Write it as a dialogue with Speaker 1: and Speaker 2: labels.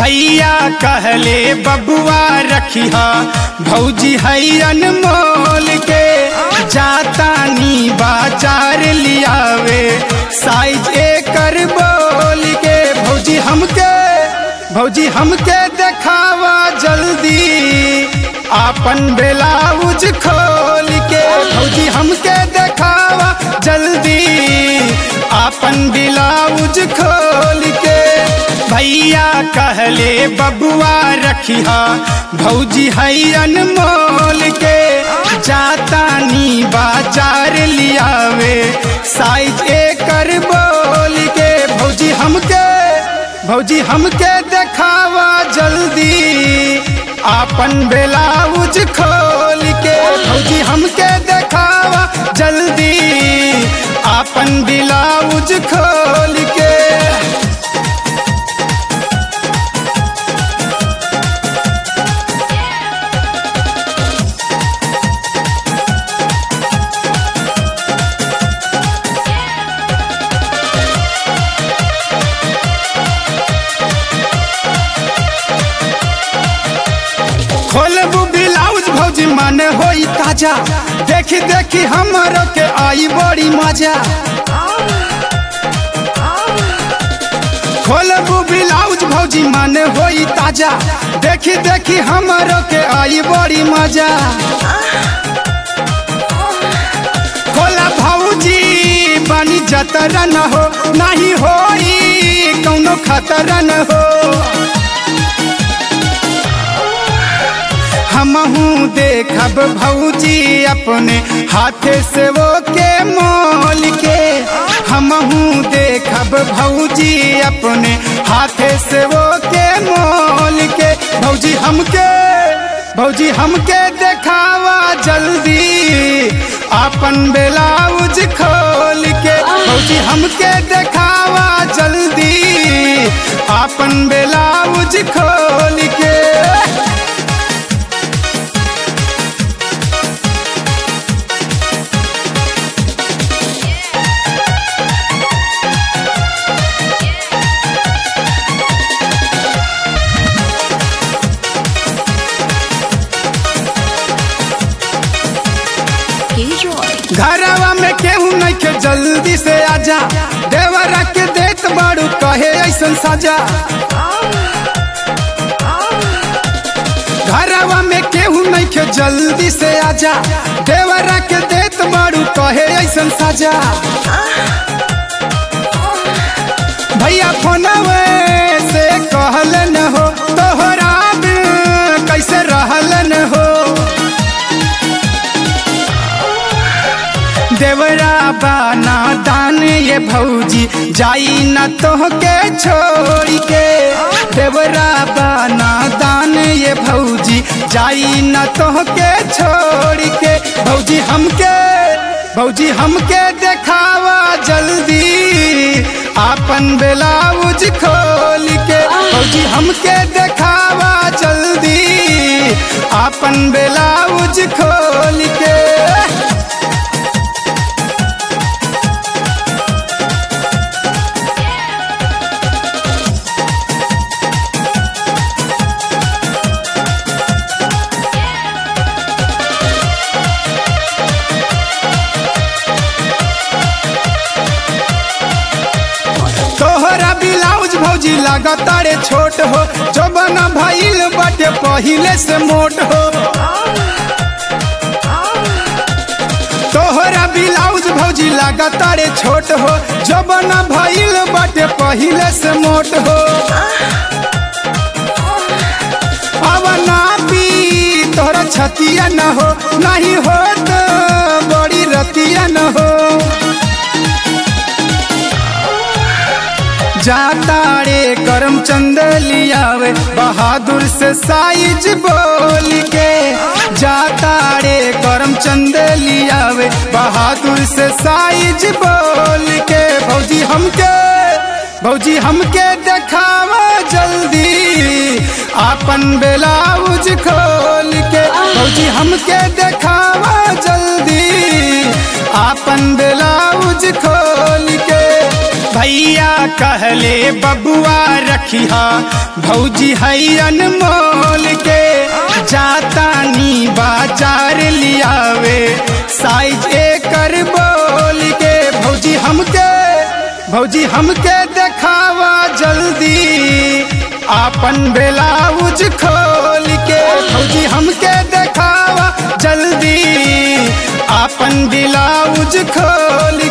Speaker 1: भैया कहले बबुआ रखिहा भौजी है अनमोल के जाता नी बाजार लियावे साइज एकर बोल के भौजी हमके भौजी हमके देखावा जल्दी आपन ब्लाउज खोल के भौजी हमके देखावा जल्दी आपन ब्लाउज खोल के भैया कहले बबुआ रखिहा भौजी है अनमोल के जाता नी बाजार लियावे साइज एकर बोल के भौजी हमके भौजी हमके देखावा जल्दी आपन ब्लाउज खोल के भौजी हमके देखावा जल्दी आपन ब्लाउज खोल के खोलबू ब्लाउज भौजी मन होई ताजा देखी देखी हमरो के आई बड़ी मजा खोलबू ब्लाउज भौजी मन होई ताजा देखी देखी हमरो के आई बड़ी मजा खोला भौजी बनी जतरा न हो नहीं होई कौनो खतरा न हो हमहू देखब भौजी अपने हाथे से वो के मोल के हमहू देखब भौजी अपने हाथे से वो के मोल के भौजी हमके भौजी हमके देखावा जल्दी अपन ब्लाउज खोल के भौजी हमके देखावा जल्दी अपन ब्लाउज खोल के घरवा में केहू नहीं के जल्दी से आजा देवरा के देत बाड़ू कहे ऐसन सजा घरवा में केहू नहीं के जल्दी से आजा देवरा के देत बाड़ू कहे ऐसन सजा भैया फोनवे से कहल न हो तोहरा बिन कैसे रहल न हो देवरा बाना दान ये भौजी जाई न तोहके छोड़ के देवरा बाना दान ये भौजी जाई न तोहके छोड़ के भौजी हमके भौजी हमके देखावा जल्दी आपन ब्लाउज खोल के भौजी हमके देखावा जल्दी आपन ब्लाउज खोल के तोहरा ब्लाउज भौजी लगातारे छोट हो जो बना भइल बटे पहिले से मोट हो तोहरा ब्लाउज भौजी लगातारे छोट हो जो बना भइल बटे पहिले से मोट हो अब ना पी तोहरा छतिया न हो नहीं हो तो बड़ी रतिया न हो जातारे करम चंद लियावे बहादुर से साइज बोल के जातारे करम चंद लियावे बहादुर से साइज बोल के भौजी हमके भौजी हमके देखावा जल्दी आपन ब्लाउज खोल के भौजी हमके देखावा जल्दी आपन ब्लाउज खोल के भैया कहले बबुआ रखिया भौजी है अनमोल के जाता नी बाजार लियावे साइज एकर बोल के भौजी हमके भौजी हमके देखावा जल्दी आपन ब्लाउज खोल के भौजी हमके देखावा जल्दी आपन ब्लाउज खोल